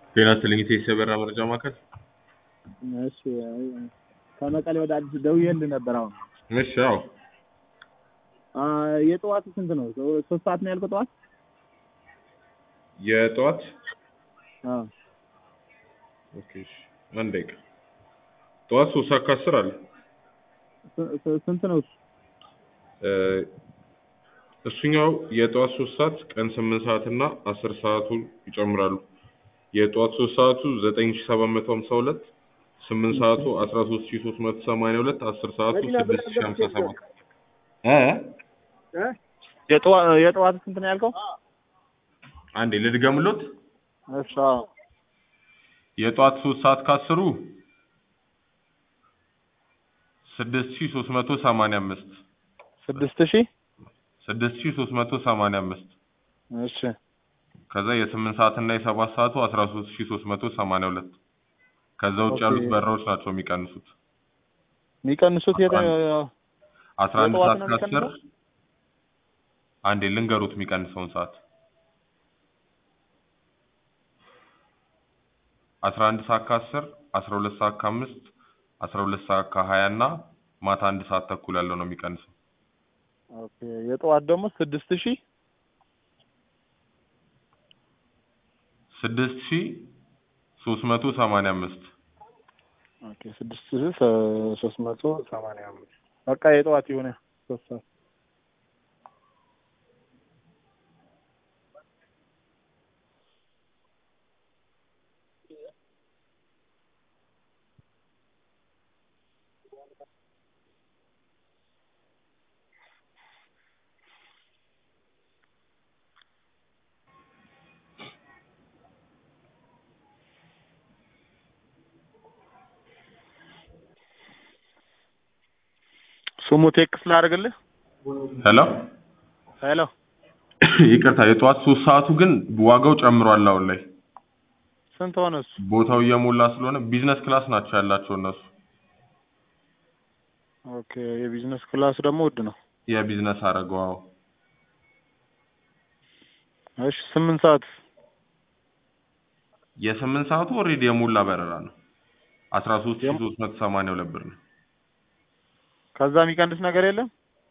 ጤና ይስጥልኝ ኢቴስ የበራ መረጃ ማዕከል። እሺ ከመቀሌ ወደ አዲስ ደውዬልህ ነበር። አሁን እሺ አዎ አ የጠዋቱ ስንት ነው? ሶስት ሰዓት ነው ያልከው ጠዋት? የጠዋት አዎ ኦኬ እሺ አንድ ደቂቃ ጠዋት ሶስት ሰዓት ከአስር አለ ስ- ስ- ስንት ነው እሱ? እ እሱኛው የጠዋት ሶስት ሰዓት ቀን ስምንት ሰዓት እና አስር ሰዓቱን ይጨምራሉ። የጠዋት ሶስት ሰዓቱ ዘጠኝ ሺ ሰባት መቶ ሀምሳ ሁለት ስምንት ሰዓቱ አስራ ሶስት ሺ ሶስት መቶ ሰማንያ ሁለት አስር ሰዓቱ ስድስት ሺ ሀምሳ ሰባት እ የጠዋ- የጠዋቱ ስንት ነው ያልከው? አንዴ ልድገምሎት እሺ አዎ የጠዋት ሶስት ሰዓት ከአስሩ ስድስት ሺ ሶስት መቶ ሰማንያ አምስት ስድስት ሺህ ስድስት ሺ ሶስት መቶ ሰማንያ አምስት እሺ ከዛ የስምንት ሰዓት እና የሰባት ሰዓቱ አስራ ሶስት ሺ ሶስት መቶ ሰማንያ ሁለት ከዛ ውጭ ኦኬ። ያሉት በራዎች ናቸው የሚቀንሱት የሚቀንሱት የተ አስራ አንድ የጠዋት ሰዓት ነው ከአስር የሚቀንሰው? አንዴ ልንገሩት የሚቀንሰውን ሰዓት አስራ አንድ ሰዓት ከአስር አስራ ሁለት ሰዓት ከአምስት አስራ ሁለት ሰዓት ከሀያ እና ማታ አንድ ሰዓት ተኩል ያለው ነው የሚቀንሰው ኦኬ የጠዋት ደግሞ ስድስት ሺህ ስድስት ሺ ሶስት መቶ ሰማንያ አምስት ኦኬ ስድስት ሺህ ሶስት መቶ ሰማንያ አምስት በቃ የጠዋት የሆነ ሶስት ሰዓት ስሙ ቴክስ ላድርግልህ። ሄሎ ሄሎ ይቅርታ የጠዋት ሶስት ሰዓቱ ግን ዋጋው ጨምሯል አሁን ላይ ስንት ሆነ እሱ? ቦታው እየሞላ ስለሆነ ቢዝነስ ክላስ ናቸው ያላቸው እነሱ ኦኬ የቢዝነስ ክላስ ደግሞ ውድ ነው። የቢዝነስ አደረገው አዎ እሺ ስምንት ሰዓት የስምንት ሰዓቱ ኦልሬዲ የሞላ በረራ ነው አስራ ሶስት ሺ የም- ሶስት መቶ ሰማንያ ሁለት ብር ነው ከዛ የሚቀንስ ነገር የለም?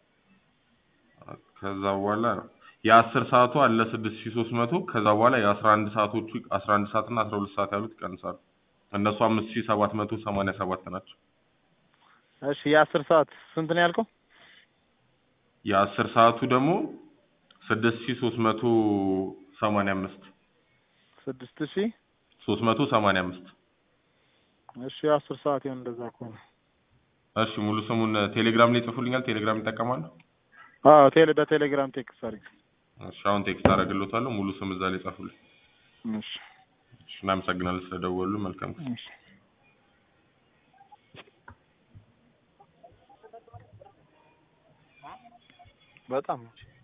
ከዛ በኋላ የአስር ሰዓቱ አለ ስድስት ሺ ሶስት መቶ ከዛ በኋላ የአስራ አንድ ሰዓቶቹ አስራ አንድ ሰዓት እና አስራ ሁለት ሰዓት ያሉት ይቀንሳሉ እነሱ አምስት ሺ ሰባት መቶ ሰማንያ ሰባት ናቸው እሺ የአስር ሰዓት ስንት ነው ያልከው? የአስር ሰዓቱ ደግሞ ስድስት ሺ ሶስት መቶ ሰማንያ አምስት ስድስት ሺህ ሶስት መቶ ሰማንያ አምስት እሺ የአስር ሰዓት ይሁን እንደዛ ከሆነ እሺ ሙሉ ስሙን ቴሌግራም ላይ ይጽፉልኛል ቴሌግራም ይጠቀማሉ አዎ ቴሌ በቴሌግራም ቴክስት አድርግ። እሺ አሁን ቴክስት አደርግልዎታለሁ ሙሉ ስም እዛ ላይ ጻፉልኝ እሺ እሺ እናመሰግናለን ስለደወሉ መልካም ጊዜ እሺ በጣም